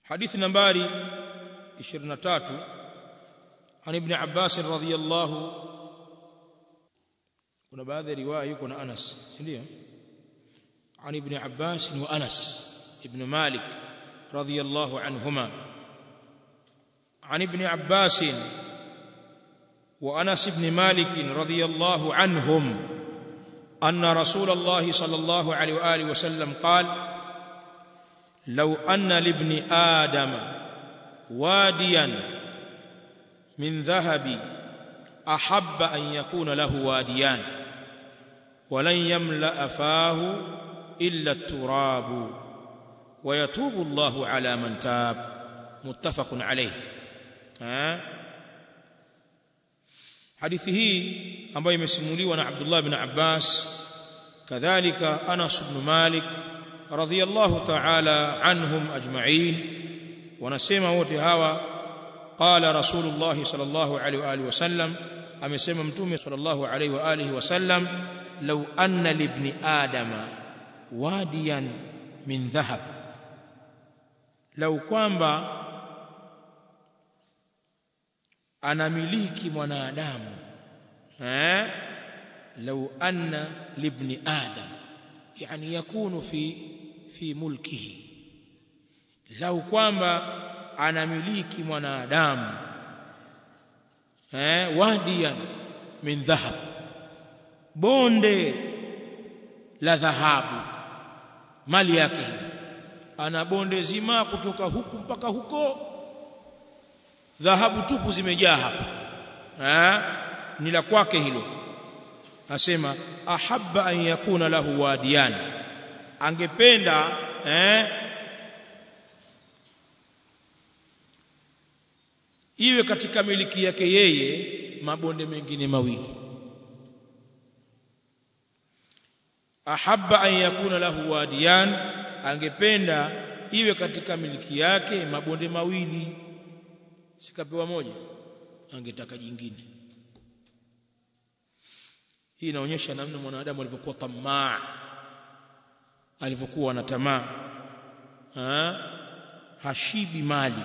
hadithi nambari 23 عن ابن عباس رضي الله kuna baadhi ya riwaya yuko na Anas si ndio عن ابن عباس وأنس ابن مالك رضي الله عنهما عن ابن عباس وأنس بن مالك رضي الله عنهم أن رسول الله صلى الله عليه وآله وسلم قال لو أن لابن آدم واديا من ذهب أحب أن يكون له واديان ولن يملأ فاه إلا التراب ويتوب الله على من تاب متفق عليه ها hadithi hii ambayo imesimuliwa na Abdullah ibn Abbas kadhalika Anas ibn Malik radhiyallahu ta'ala anhum ajma'in wanasema wote hawa qala rasulullah sallallahu alaihi wa alihi wasallam amesema mtume sallallahu alaihi wa alihi wasallam law anna libni adama wadiyan min dhahab lau kwamba anamiliki mwanadamu eh lau anna libni adam yani yakunu fi fi mulkihi lau kwamba anamiliki mwanadamu eh wadiyan min dhahab bonde la dhahabu mali yake hiyo ana bonde zima kutoka huku mpaka huko dhahabu tupu zimejaa hapa eh ni la kwake hilo asema ahabba an yakuna lahu wadiyan angependa eh iwe katika miliki yake yeye mabonde mengine mawili ahabba an yakuna lahu wadiyan angependa iwe katika miliki yake mabonde mawili sikapewa moja angetaka jingine hii inaonyesha namna mwanadamu alivyokuwa tamaa alivyokuwa na tamaa ha? hashibi mali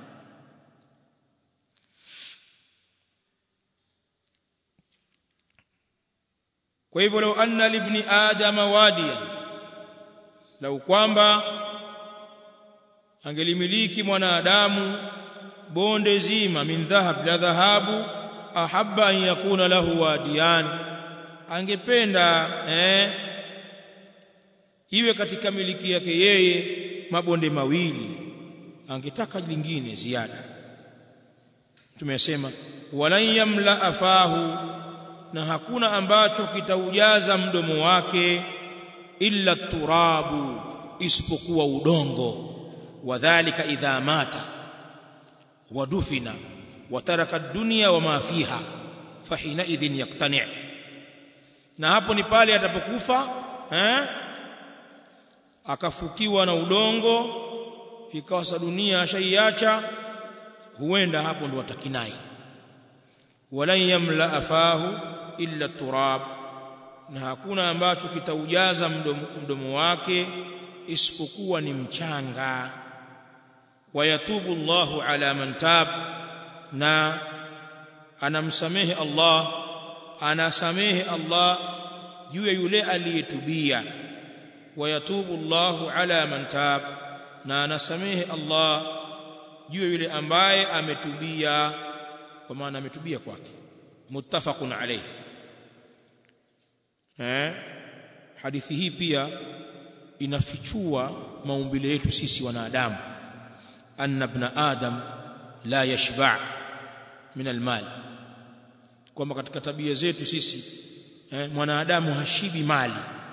kwa hivyo lau anna libni adama wadiyan lau kwamba angelimiliki mwanadamu bonde zima min dhahab la dhahabu ahabba an yakuna lahu wadiyan angependa eh iwe katika miliki yake yeye mabonde mawili angetaka lingine ziada tumesema walan yamla afahu na hakuna ambacho kitaujaza mdomo wake illa turabu isipokuwa udongo wadhālika idha mata ودفن وترك الدنيا وما فيها فحينئذ يقتنع na hapo ni pale atapokufa eh akafukiwa na udongo ikawa sa dunia ashaiacha huenda hapo ndo atakinai walan yamla afahu illa turab na hakuna ambacho kitaujaza mdomo, mdomo wake isipokuwa ni mchanga wayatubu Allahu ala man tab na anamsamehe Allah anasamehe Allah juu ya yule aliyetubia wayatubu Allahu ala man tab na anasamehe Allah juu ya yule ambaye ametubia kwa maana ametubia kwake muttafaqun alayhi eh hadithi hii pia inafichua maumbile yetu sisi wanadamu أن ابن آدم لا يشبع من المال kwamba katika tabia zetu sisi eh, mwanadamu hashibi mali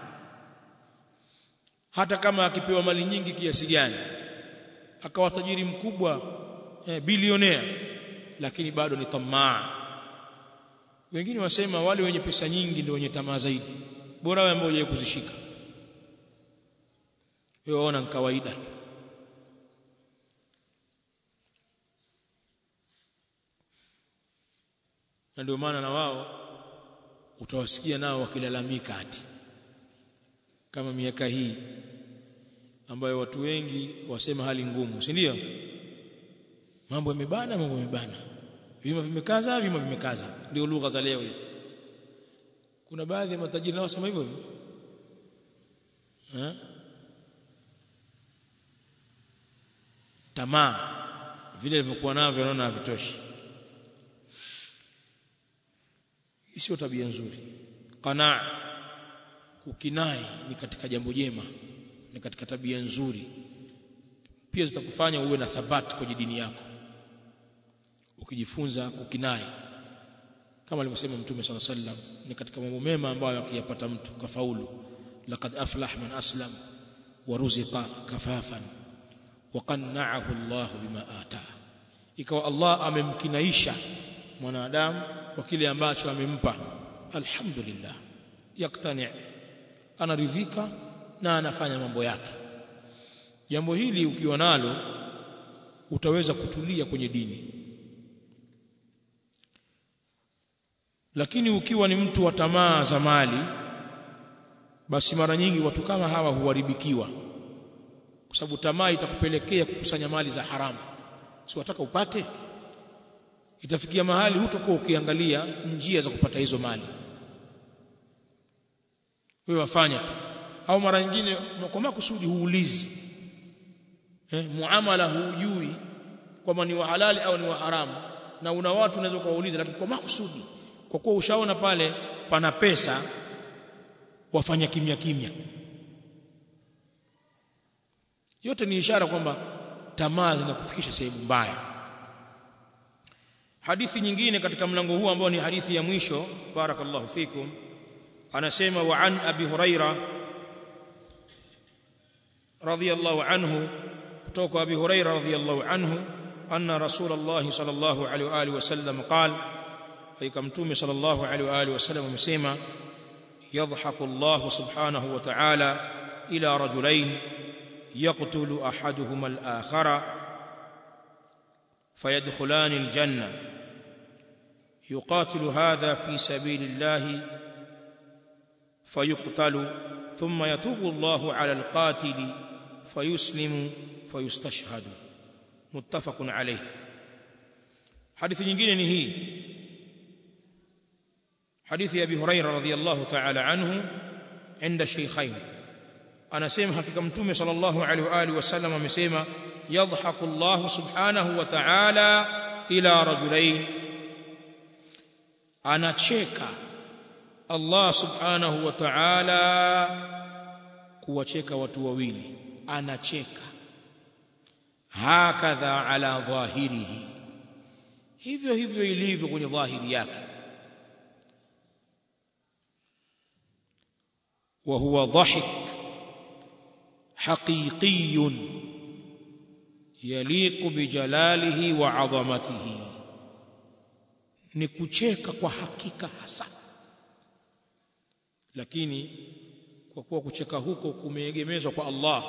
hata kama akipewa mali nyingi kiasi gani akawa tajiri mkubwa eh, bilionea lakini bado ni tamaa wengine wasema wale wenye pesa nyingi ndio wenye tamaa zaidi bora wewe ambao hujawahi kuzishika wewe waona ni kawaida tu na ndio maana na wao utawasikia nao wakilalamika ati kama miaka hii ambayo watu wengi wasema hali ngumu si ndio mambo yamebana mambo yamebana vima vimekaza vima vimekaza ndio lugha za leo hizo kuna baadhi ya matajiri nao wasema hivyo hivyo eh tamaa vile vilivyokuwa navyo naona havitoshi hii sio tabia nzuri qanaa kukinai ni katika jambo jema ni katika tabia nzuri pia zitakufanya uwe na thabati kwenye dini yako ukijifunza kukinai kama alivyosema mtume sala sallam ni katika mambo mema ambayo akiyapata mtu kafaulu laqad aflah man aslam wa ruziqa kafafan wa qanna'ahu Allah bima ataa ikawa Allah amemkinaisha mwanadamu kwa kile ambacho amempa alhamdulillah yaktani anaridhika na anafanya mambo yake jambo hili ukiwa nalo utaweza kutulia kwenye dini lakini ukiwa ni mtu wa tamaa za mali basi mara nyingi watu kama hawa huharibikiwa kwa sababu tamaa itakupelekea kukusanya mali za haramu si wataka upate itafikia mahali hutokuwa ukiangalia njia za kupata hizo mali wewe wafanya tu au mara nyingine kwa makusudi huulizi eh, muamala hujui kwamba ni wa halali au ni wa haramu na una watu unaweza kuwauliza lakini kwa makusudi kwa kuwa ushaona pale pana pesa wafanya kimya kimya yote ni ishara kwamba tamaa zinakufikisha sehemu mbaya hadithi nyingine katika mlango huu ambao ni hadithi ya mwisho barakallahu fikum anasema wa an abi huraira radiyallahu anhu kutoka abi huraira radiyallahu anhu anna rasulullah sallallahu alaihi wa alihi wasallam qala hakika mtume sallallahu alaihi wa alihi wasallam amesema yadhaku Allah subhanahu wa ta'ala ila rajulain yaqtulu ahaduhuma al-akhara فيدخلان الجنة يقاتل هذا في سبيل الله فيقتل ثم يتوب الله على القاتل فيسلم فيستشهد متفق عليه حديث nyingine ni hii حديث ابي هريره رضي الله تعالى عنه عند الشيخين anasema hakika mtume sallallahu alaihi wa alihi wasallam amesema yadhaku Allah subhanahu wa ta'ala ila rajulain anacheka Allah subhanahu wa ta'ala kuwacheka watu wawili anacheka hakadha ala dhahirihi hivyo hivyo ilivyo kwenye dhahiri yake wa huwa dhahik حقيقي يليق بجلاله وعظمته ni kucheka kwa hakika hasa lakini kwa kuwa kucheka huko kumeegemezwa kwa Allah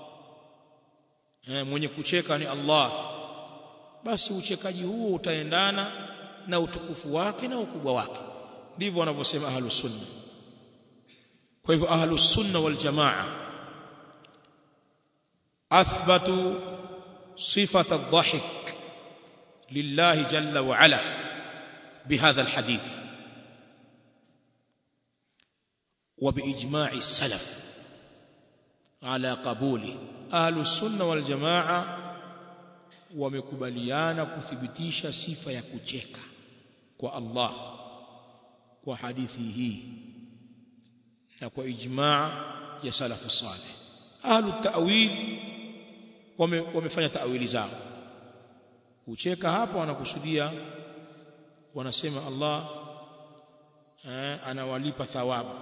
eh, mwenye kucheka ni Allah basi uchekaji huo utaendana na utukufu wake na ukubwa wake ndivyo wanavyosema ahlus sunna kwa hivyo ahlus sunna wal jamaa اثبتوا صفه الضحك لله جل وعلا بهذا الحديث وباجماع السلف على قبوله اهل السنه والجماعه wamekubaliana kuthibitisha sifa ya kucheka kwa Allah kwa hadithi hii na kwa ijmaa ya salafu salih ahlu ta'wil wamefanya ta'wili zao kucheka hapa wanakusudia wanasema Allah eh, anawalipa thawabu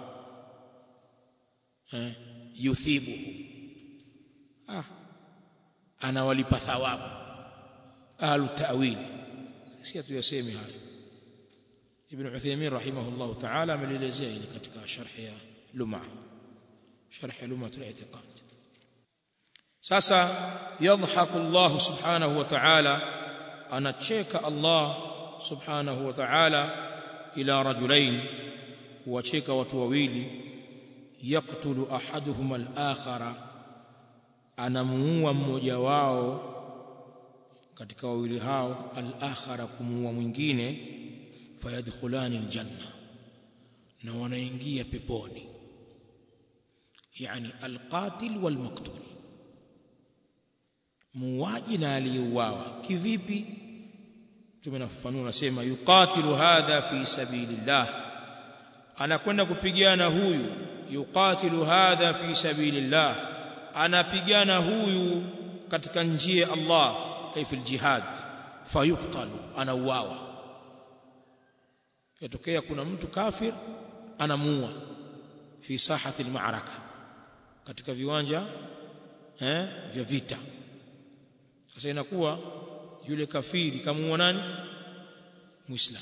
eh, yuthibu ah anawalipa thawabu ahlu ta'wil si hatuyasemi hayo ibn Uthaymeen rahimahullah ta'ala amelelezea hili katika sharh ya Lum'a sharh ya Lum'a al-i'tiqad sasa yadhaku Allah subhanahu wa ta'ala anacheka Allah subhanahu wa ta'ala ila rajulain kuwacheka watu wawili yaktulu ahaduhuma al-akhara anamuua mmoja wao katika wawili hao al-akhara kumuua mwingine fayadkhulani aljanna na wanaingia peponi yani alqatil walmaqtul muuaji na aliyeuawa kivipi tumenafafanua nasema yuqatilu hadha fi sabilillah anakwenda kupigana huyu yuqatilu hadha fi sabilillah anapigana huyu katika njia ya Allah ay fil jihad fayuqtalu anauawa yatokea kuna mtu kafir anamuua fi sahati almaraka katika viwanja eh vya vita sasa inakuwa yule kafiri kamuua nani muislamu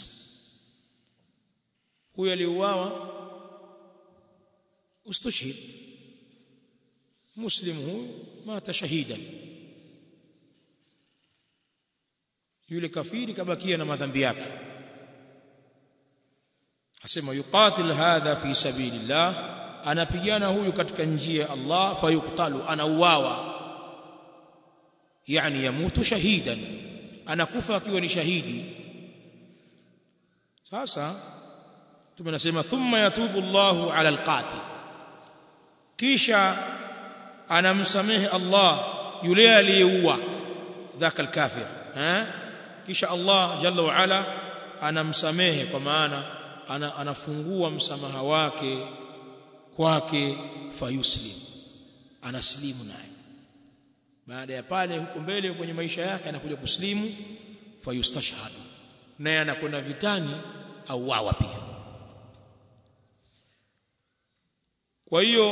huyo aliuawa ustushhid muslim huyu mata shahidan yule kafiri kabakia na madhambi yake asema yuqatil hadha fi sabilillah anapigana huyu katika njia ya Allah fayuqtalu anauawa yani yamutu shahidan anakufa akiwa ni shahidi sasa tumenasema thumma yatubu Allahu ala alqatil kisha anamsamehe Allah yule aliyeua dhaka alkafir eh kisha Allah jalla wa ala anamsamehe kwa maana ana, anafungua msamaha wake kwake fayuslim anaslimu naye baada ya pale huko mbele kwenye maisha yake anakuja kuslimu fayustashhadu naye anakwenda vitani au wawa pia kwa hiyo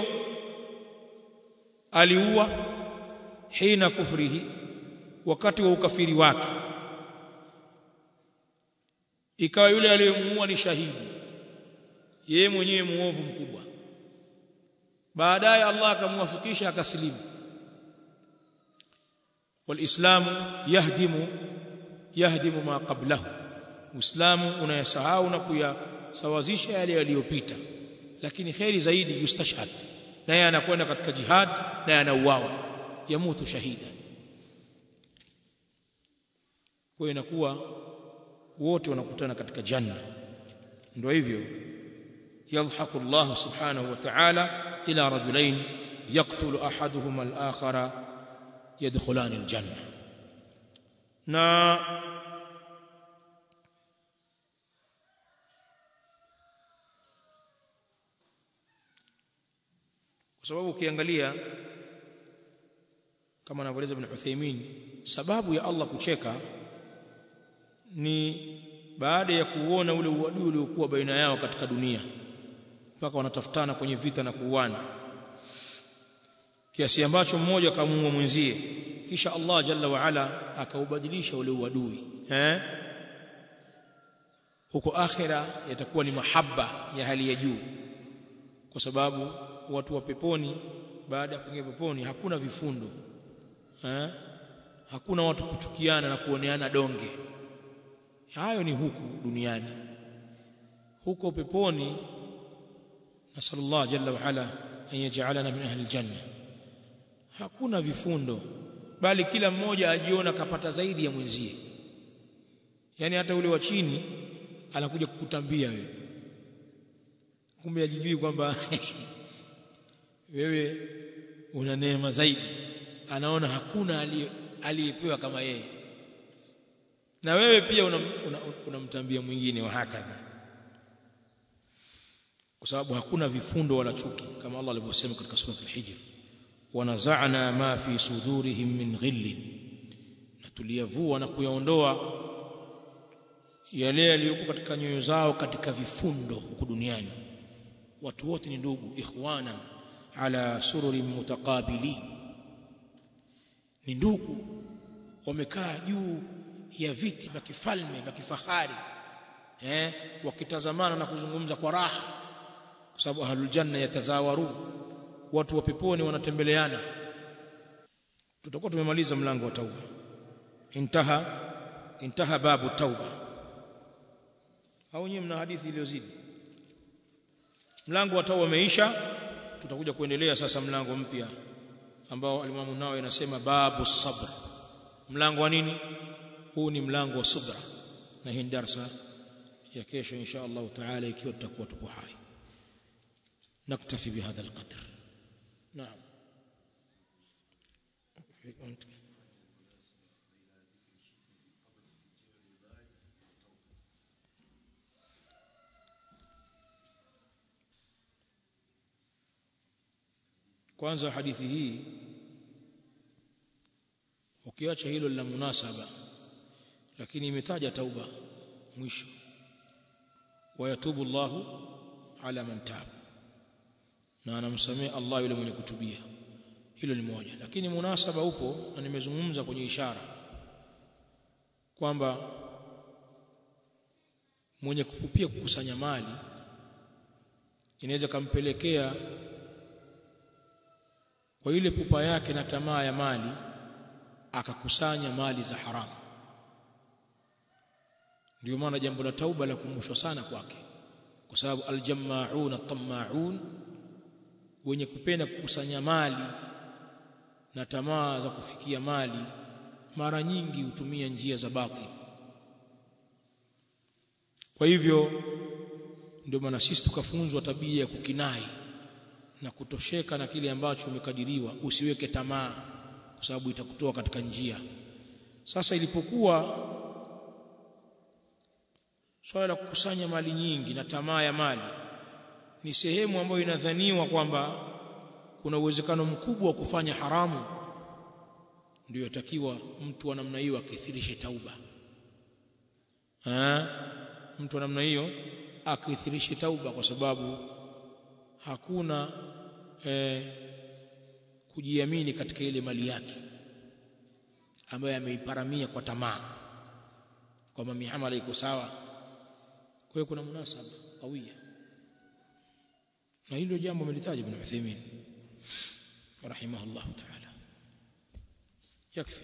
aliua hina kufrihi wakati wa ukafiri wake ikawa yule aliyemuua ni shahidi yeye mwenyewe muovu mkubwa baadaye Allah akamwafikisha akasilimu walislamu yahdimu yahdimu ma qablahu uislamu unayasahau na kuyasawazisha yale yaliyopita lakini khairi zaidi yustashhad naye anakwenda katika jihad naye anauawa yamutu shahida kwa inakuwa wote wanakutana katika janna ndio hivyo yadhaku Allah subhanahu wa ta'ala ila rajulain yaqtulu ahaduhuma al-akhara yadkhulan al-janna na kwa sababu ukiangalia kama anavyoeleza Ibn Uthaymeen sababu ya Allah kucheka ni baada ya kuona ule uadui uliokuwa baina yao katika dunia mpaka wanatafutana kwenye vita na kuuana kiasi ambacho mmoja akamuua mwenzie kisha Allah jalla wa ala akaubadilisha ule uadui eh huko akhira yatakuwa ni mahaba ya hali ya juu kwa sababu watu wa peponi baada ya kuingia peponi hakuna vifundo eh hakuna watu kuchukiana na kuoneana donge hayo ni huku duniani huko peponi nasallallahu jalla wa ala an yaj'alana min ahli aljanna hakuna vifundo bali kila mmoja ajiona kapata zaidi ya mwenzie yani hata ule wa chini anakuja kukutambia wewe kumbe ajijui kwamba wewe una neema zaidi anaona hakuna aliyepewa kama yeye na wewe pia unamtambia una, una mwingine wa hakadha kwa sababu hakuna vifundo wala chuki kama Allah alivyosema katika sura al-Hijr wanaza'na ma fi sudurihim min ghillin na tuliyavua na kuyaondoa yale yaliyokuwa katika nyoyo zao katika vifundo huku duniani watu wote ni ndugu ikhwana ala sururi mutaqabili ni ndugu wamekaa juu ya viti vya kifalme vya kifahari eh wakitazamana na kuzungumza kwa raha kwa sababu ahlul janna yatazawaru watu wa peponi wanatembeleana tutakuwa tumemaliza mlango wa tauba intaha intaha babu tauba au nyinyi mna hadithi iliyozidi mlango wa tauba umeisha tutakuja kuendelea sasa mlango mpya ambao alimamu nao inasema babu sabr mlango wa nini huu ni mlango wa subra na hii darasa ya kesho insha Allah taala ikiwa tutakuwa tupo hai naktafi bihadha alqadr naam kwanza hadithi hii ukiacha hilo la munasaba lakini imetaja tauba mwisho wayatubu Allahu ala man taab na anamsamea Allah yule mwenye kutubia hilo ni moja lakini munasaba upo na nimezungumza kwenye ishara kwamba mwenye kukupia kukusanya mali inaweza kampelekea kwa ile pupa yake na tamaa ya mali akakusanya mali za haramu ndio maana jambo la tauba la kumshwa sana kwake kwa sababu aljammaun at-tammaun wenye kupenda kukusanya mali na tamaa za kufikia mali mara nyingi hutumia njia za batil kwa hivyo ndio maana sisi tukafunzwa tabia ya kukinai na kutosheka na kile ambacho umekadiriwa usiweke tamaa kwa sababu itakutoa katika njia sasa ilipokuwa swala la kukusanya mali nyingi na tamaa ya mali ni sehemu ambayo inadhaniwa kwamba kuna uwezekano mkubwa wa kufanya haramu ndio yatakiwa mtu wa namna hiyo akithirishe tauba ha? mtu wa namna hiyo akithirishe tauba kwa sababu hakuna eh, kujiamini katika ile mali yake ambayo ameiparamia kwa tamaa kwamba miamala iko sawa kwa hiyo kuna munasaba qawia na hilo jambo amelitaja Ibn Uthaymeen rahimahullah ta'ala yakfi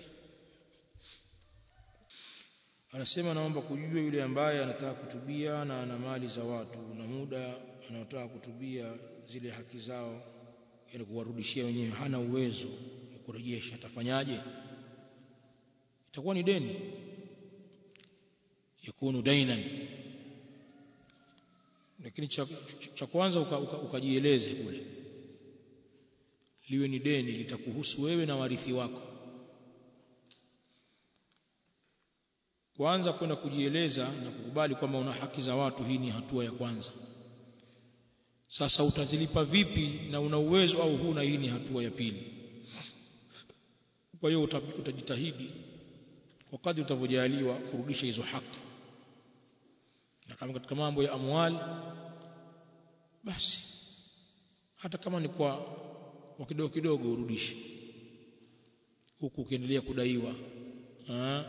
anasema naomba kujua yule ambaye anataka kutubia na ana mali za watu na muda anaotaka kutubia zile haki zao ili kuwarudishia wenyewe hana uwezo wa kurejesha atafanyaje itakuwa ni deni yakunu dainan lakini cha, cha kwanza ukajieleze uka, uka kule liwe ni deni litakuhusu wewe na warithi wako kwanza kwenda kujieleza na kukubali kwamba una haki za watu hii ni hatua ya kwanza sasa utazilipa vipi na una uwezo au huna hii ni hatua ya pili kwa hiyo utajitahidi kwa kadri utavyojaliwa kurudisha hizo haki na kama katika mambo ya amwali basi hata kama ni kwa kwa kidogo kidogo urudishe huku ukiendelea kudaiwa ha?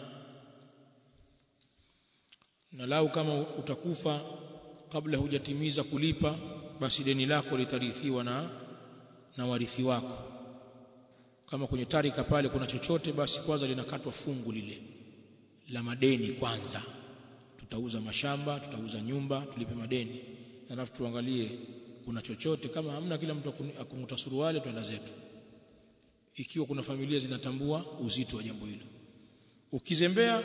na lau kama utakufa kabla hujatimiza kulipa basi deni lako litarithiwa na na warithi wako kama kwenye tarika pale kuna chochote basi kwanza linakatwa fungu lile la madeni kwanza tutauza mashamba tutauza nyumba tulipe madeni alafu tuangalie kuna chochote kama hamna kila mtu akumuta suruali twenda zetu ikiwa kuna familia zinatambua uzito wa jambo hilo ukizembea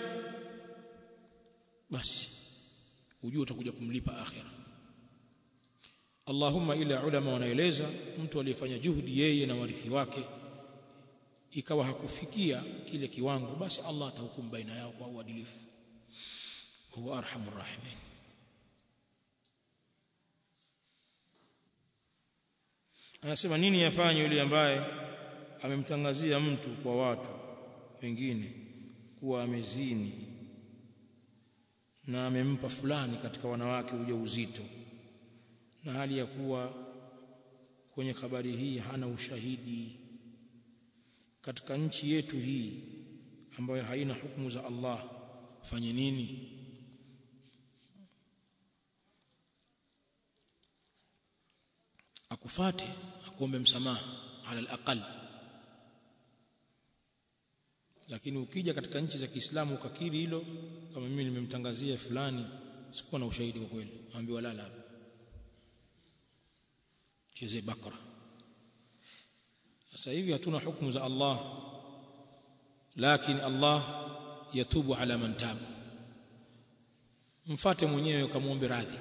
basi ujue utakuja kumlipa akhira Allahumma ila ulama wanaeleza mtu aliyefanya juhudi yeye na warithi wake ikawa hakufikia kile kiwango basi Allah atahukumu baina yao kwa uadilifu huwa arhamur rahimin anasema nini yafanye yule ambaye amemtangazia mtu kwa watu wengine kuwa amezini na amempa fulani katika wanawake ujauzito na hali ya kuwa kwenye habari hii hana ushahidi katika nchi yetu hii ambayo haina hukumu za Allah fanye nini akufate akuombe msamaha ala alaqal lakini ukija katika nchi za Kiislamu ukakiri hilo kama mimi nimemtangazia fulani sikuwa na ushahidi kwa kweli ambiwa lala hapa cheze bakra sasa hivi hatuna hukumu za Allah lakini Allah yatubu ala man tab mfate mwenyewe ukamwombe radhi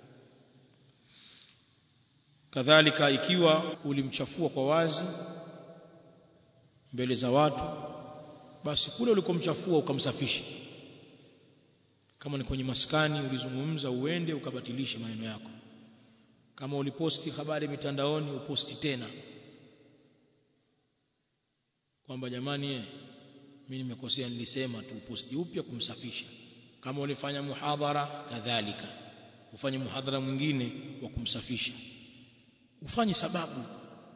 kadhalika ikiwa ulimchafua kwa wazi mbele za watu basi kule ulikomchafua ukamsafisha kama ni kwenye maskani ulizungumza uende ukabatilishe maneno yako kama uliposti habari mitandaoni uposti tena kwamba jamani eh mimi nimekosea nilisema tu uposti upya kumsafisha kama ulifanya muhadhara kadhalika ufanye muhadhara mwingine wa kumsafisha ufanye sababu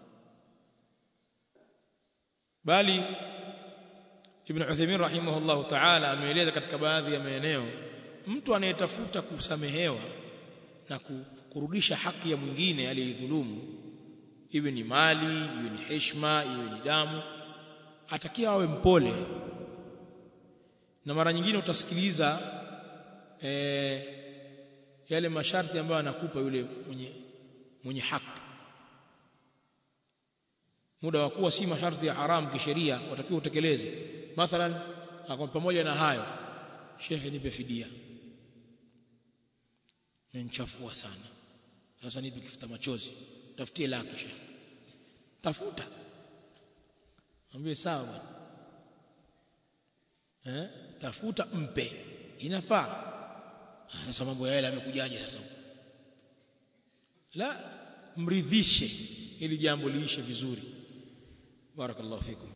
bali Ibn Uthaymeen rahimahullahu ta'ala ameeleza katika baadhi ya maeneo mtu anayetafuta kusamehewa na kurudisha haki ya mwingine aliyedhulumu iwe ni mali iwe ni heshima iwe ni damu atakia awe mpole na mara nyingine utasikiliza e, yale masharti ambayo anakupa yule mwenye mwenye haki muda wa kuwa si masharti ya haram kisheria watakiwa utekeleze mathalan akwa pamoja na hayo shekhe nipe fidia menchafua sana sasa nipe kifuta machozi tafutie laki shekhe tafuta ambie sawa bwana eh tafuta mpe inafaa sasa mambo ya hela yamekujaje sasa la mridhishe ili jambo liishe vizuri barakallahu fikum